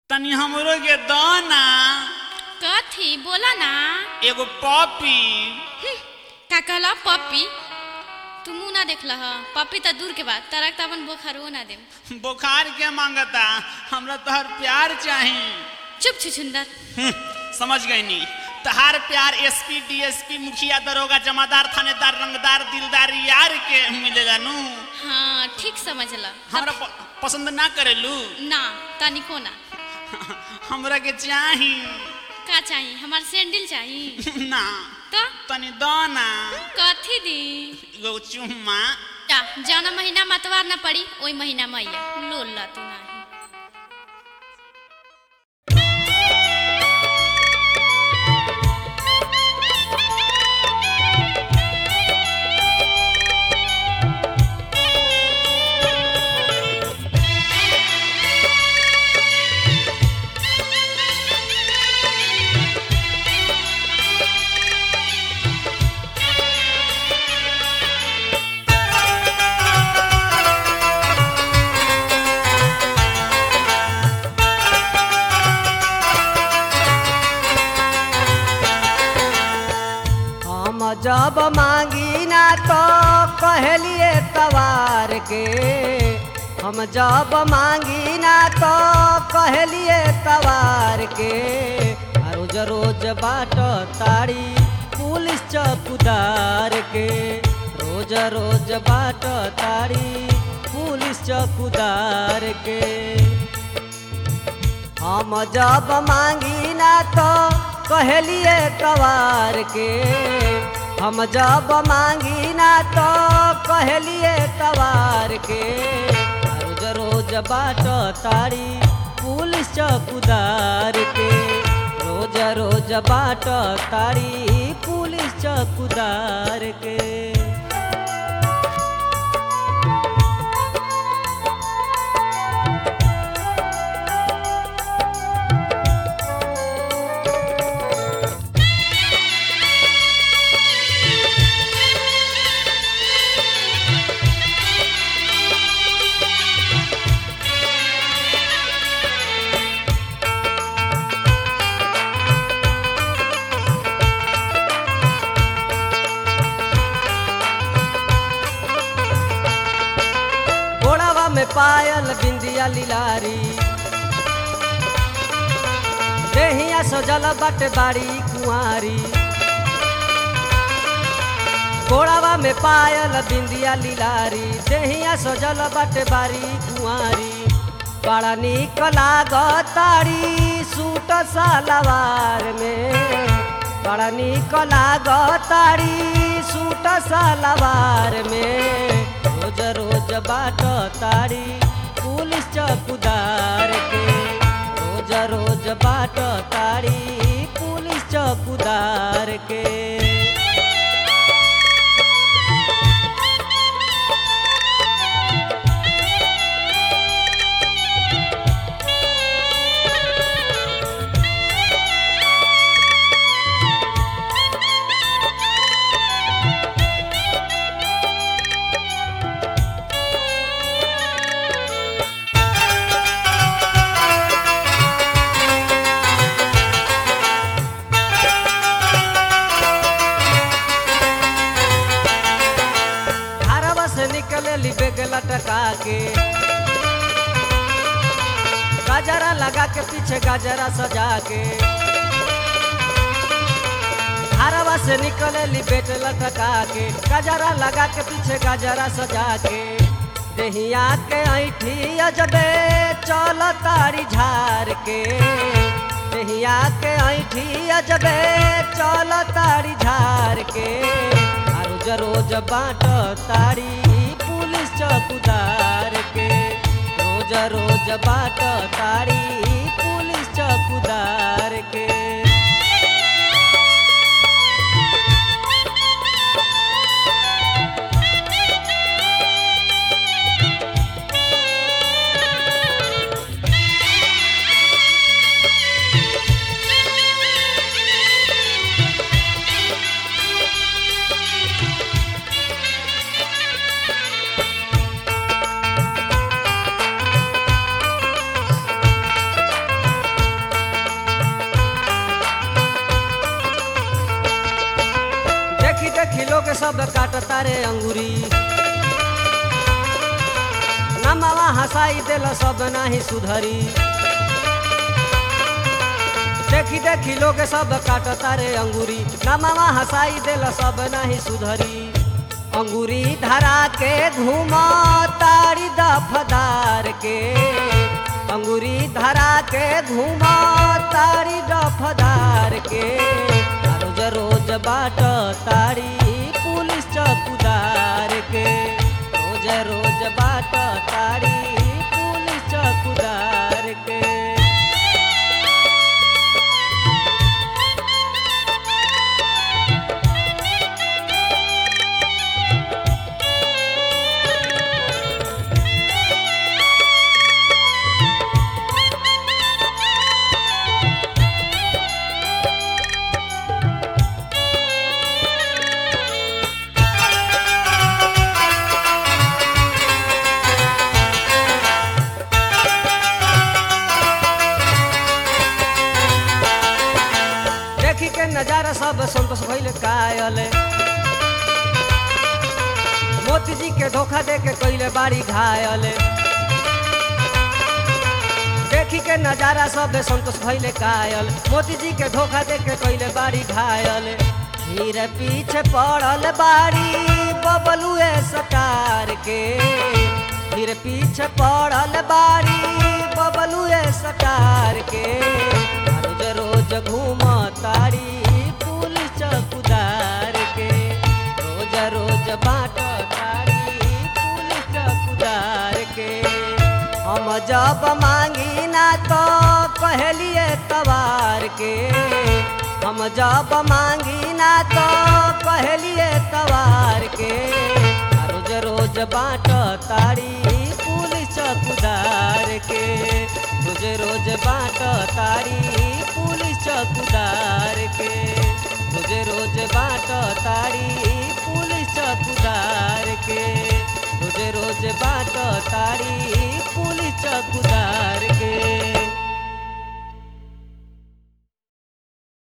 तनी हमरो के दाना कथी बोला ना एगो पॉपी का कहला पप्पी तू मुंह ना देखल ह पप्पी तो दूर के बात तरक तो अपन बोखरो ना दे बुखार के मांगता हमरा तोहर प्यार चाही चुप छुछुंदर हम्म, समझ गई नी तहार प्यार एसपी डीएसपी मुखिया दरोगा जमादार थानेदार रंगदार दिलदार यार के मिलेला नु हाँ ठीक समझला हमरा प- पसंद ना करेलू ना तनिको ना हमरा के चाही का चाहिए हमार सैंडल चाहिए ना तो तनी दाना कथी दी एगो चुम्मा जा जौना महीना मतवार ना पड़ी ओई महीना मैया लोल ला तू नाही हम जब मांगी ना तो कहलिए तवार के हम जब मांगी ना तो कहलिए तवार के आ रोज रोज बाट ताड़ी पुलिस चौकीदार के रोज रोज बाट ताड़ी पुलिस चौकीदार के हम जब मांगी ना तो कहलिए तवार के हम जब मांगी ना तो कहलिए तवार के रोज रोज बाट तारी पुलिस चौकीदार के रोज रोज बाट तारी पुलिस चौकीदार के गोड़ावा में पायल बिंदिया लिलारी देहिया सजल बट बाड़ी कुंवारी गोड़ावा में पायल बिंदिया लिलारी देहिया सजल बट बाड़ी कुंवारी बड़ा निक लागतारी सूट सलवार में बड़ा निक लागतारी सूट सलवार में रोज रोज बाट तारी पुलिस चौकीदार के रोज रोज बाट तारी पुलिस चौकीदार के घरवा से निकले ली बेग लटका के गजरा लगा के पीछे गजरा सजा के घरवा से निकले ली बेट लटका के गजरा लगा के पीछे गजरा सजा के देहिया के ऐठी अजबे चल तारी झार के देहिया के ऐठी अजबे चल तारी झार के आ रोज रोज बाट तारी पुलिस चौकीदार के रोज रोज बाट तारी पुलिस चौकीदार के सब काट तारे अंगूरी नमावा हंसाई देल सब नाही सुधरी देखी देखी लोग सब काट तारे अंगूरी नमावा हंसाई देल सब नाही सुधरी अंगूरी धरा के घूम तारी दफदार के अंगूरी धरा के घूम तारी दफदार के रोज रोज बाट तारी पुलिस चौकीदार के रोज रोज बाट तारी पुलिस चौकीदार के देखी के नजारा सब संतोष भइल कायल मोती जी के धोखा दे के कइले बाड़ी घायल देखी के नजारा सब संतोष भइले कायल मोती जी के धोखा दे के कइले बाड़ी घायल फिर पीछे पड़ल बाड़ी बबलुए सटार के फिर पीछे पड़ल बाड़ी बबलुए सटार के रोज रोज घूम तारी पुलिस चौकीदार के रोज रोज बाट तारी पुलिस चौकीदार के हम जब मांगी ना तो कहलिए तवार के हम जब मांगी ना तो कहलिए तवार के रोज रोज बाट तारी पुलिस चौकीदार के रोज रोज बाट तारी पुलिस चौकीदार के रोज रोज बाट तारी पुलिस चौकीदार के रोज रोज बाट तारी पुलिस चौकीदार